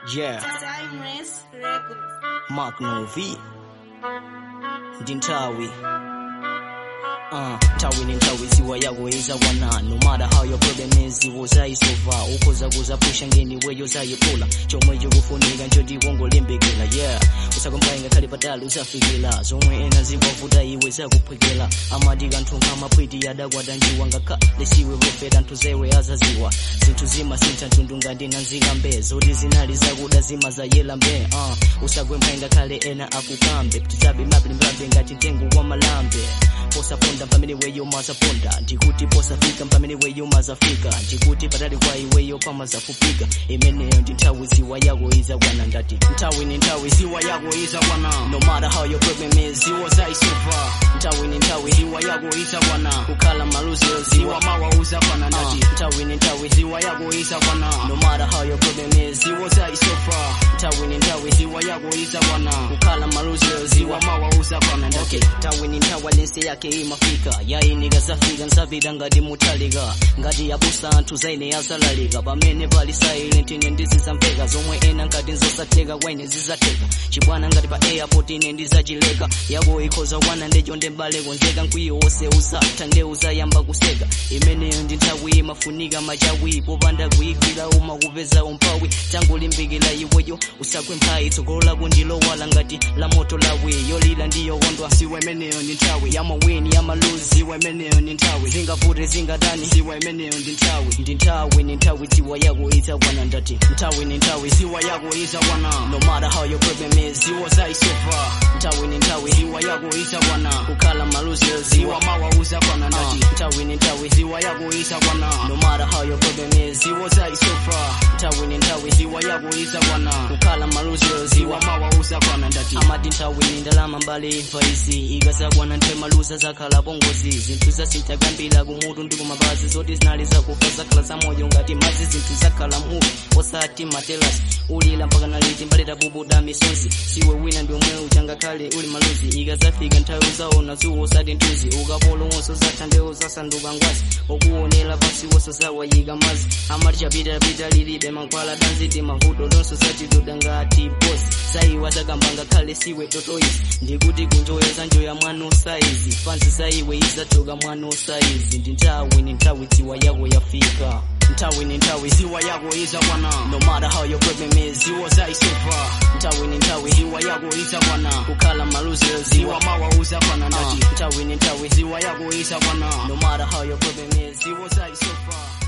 Yeah, Timeless Records. Mark Novi ndi nthawi Uh, nthawi ni nthawi ziwa yako izakwana no matter how your problem is iwo zayisova ukhoza kuzapusha ngeni weyo zayipula chomwe chikufunika nchoti wongolimbikira yeah usakombayi ngakhale patali usafikira zomwe ena zikwavuta iwe zakuphwekera amati kanthu nkamapwiti adakwata njiwa ngakhale siwe profeta nthu zewe azaziwa zinthu zimasintha mtundu ngati nanzikambe zoti zinali zakuda zima zayela mbe uh, usagwembayi ngakhale ena akukambe ptizabe mapilimbabe ngati mtengo wa malambe posaponda pamene weyo mazaponda ndikuti posafika pamene weyo mazafika ndikuti patali kwa iweyo pamazafupika imeneyo ndi nthawi ziwa yako izakwana ndati nthawi ni nthawi ziwa yako izakwana no matter how your problem is ziwa zayisova nthawi ni nthawi ziwa yako izakwana kukhala maluziro ziwa mawa uzakwana ndati nthawi ni nthawi ziwa yako izakwana no matter how your problem is ziwa zayisova nthawi ni nthawi ziwa yako izakwana kukhala maluziro ziwa mawa uzakwana ndati nthawi ni nthawi lense yake imafika yainika zafika nsapita ngati mutalika ngati yabusa anthu zaine yazalalika pamene pali silent ine ndizizamveka zomwe ena ngati nzosatheka kwa ine zizatheka chibwana ngati pa airport ine ndizachileka yako ikhoza kwana ndecho ndembale konzeka mkwiyo wonse usatha nde uzayamba kuseka imeneyo ndi nthawi imafunika machawi popanda kuyigwira uma kupeza umphawi tangulimbikira iweyo usagwe mphayi tsogolo lako ndilowala ngati la moto lawi yolila ndiyokondwa siwe imeneyo ndi nthawi yamawini yamaluzi siwe imeneyo ndi nthawi zingavute zingatani siwe imeneyo ndi nthawi ndi nthawi ni nthawi ziwa yako izakwana ndati nthawi ni nthawi ziwa yako izakwana no matter how your problem is ziwa zayisova nthawi ni nthawi ziwa yako izakwana kukhala maluziro ziwa mawa uzakwana ndati nthawi ni nthawi ziwa yako izakwana no matter how your problem is ziwa zayisova nthawi ni nthawi ziwa yako izakwana kukhala maluziro ziwa mawa uzakwana ndati amati nthawi ni ndalama mbali imfa izi ikazakwana ntemaluza zakhala pongozi zinthu zasintha kambira kumutu ndi kumapazi zoti zinali zakufa zakhala zamoyo ngati madzi zinthu zakhala muvi osati matelasi ulila mpaka naliti mbaleta bubuda misozi siwe wina ndi omwe uchangakhale uli maluzi ikazafika nthawi uzaona zuwo osati ntuzi ukapolo wonso zatha ndewo zasanduka ngwazi okuonera pasi wonso zawayika mazi amati chapitapita lilibe mankhwala tanziti mavuto lonso zatituda ngati bosi saiwa zakamba ngakhale siwe totoizi ndikuti kunjoya zanjoya mwana osaizi fansi saiwe izatoka mwana osaizi ndi nthawi ni nthawi ziwa yako yafika nthawi ni nthawi ziwa yako izakwana no matter how your problem is ziwa zayisova nthawi ni nthawi ziwa yako izakwana kukhala maluziro ziwa mawa uzakwana ndati nthawi ni nthawi ziwa yako izakwana no matter how your problem is ziwa zayisova